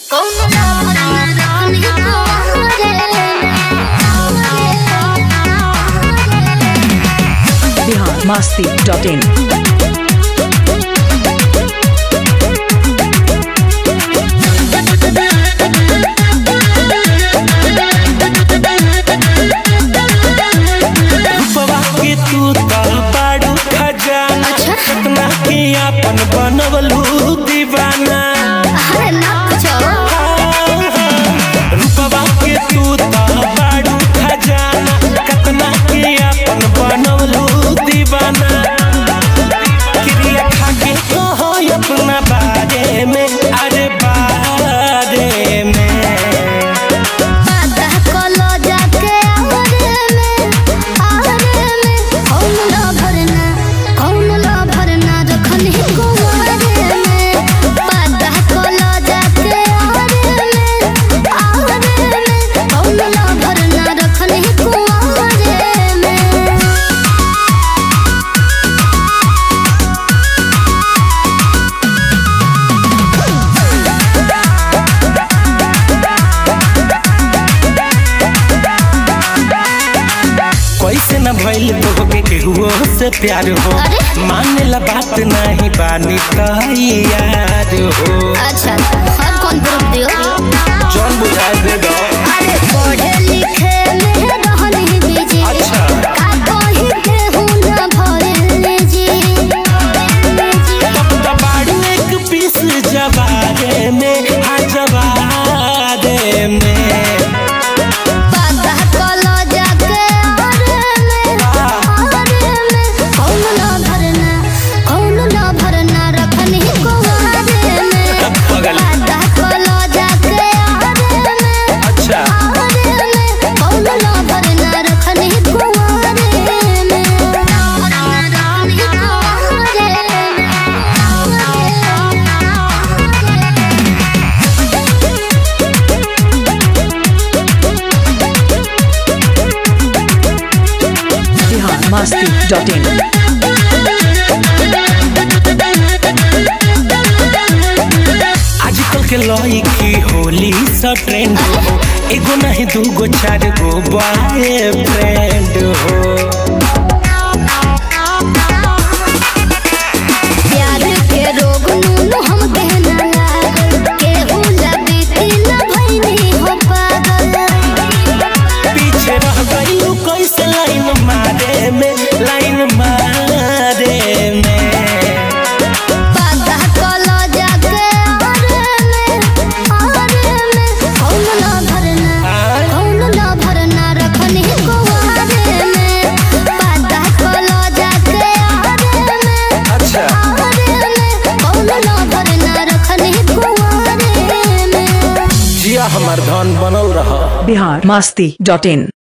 Bihar Masti dot in रूपवा के तू तो बाड़ू खजाना कितना के अपन बनवलू दीवाना रूपवा के तू तो बाड़ू खजाना कितना के अपन बनवलू दीवाना क्रिया खा के कहो अपना बारे में अरे बारे में कैसे न भइल तोहके केहुओ से प्यार हो माने ला बात नहीं बानी यार हो अच्छा हर कौन ग्रुप दियो जौन बुझा दे दो अरे पढ़े लिखे में रहनी बिजी अच्छा। का कही के हुन भरले जी तब दबाड़ू एक पीस जवारे में हाँ जवारे में पता कलो जाके अरे में अरे में कौन ना भरना कौन ना भरना रखनी कुवारे में पगल। पता कलो जाके अरे में अच्छा अरे में कौन ना भरना रखनी कुवारे में रखनी बिहार मस्ती डॉट इन आजकल के लड़की होली सा ट्रेंड हो एगो नहीं दूगो चार गो बॉय फ्रेंड हो प्यार के रोग नून हम कहना लागल केहू लबीती न भइनी हो पागल पीछे रह गईलू कैसे लाइन मारे में लाइन मारे में पता कलो जाके अरे में अरे में कौन ना भरना कौन ना भरना रखनी कुवारे में पता कलो जाके अरे में अच्छा अरे में कौन ना भरना रखनी कुवारे में जिया हमार धन बनल रहा बिहार मस्ती डॉट इन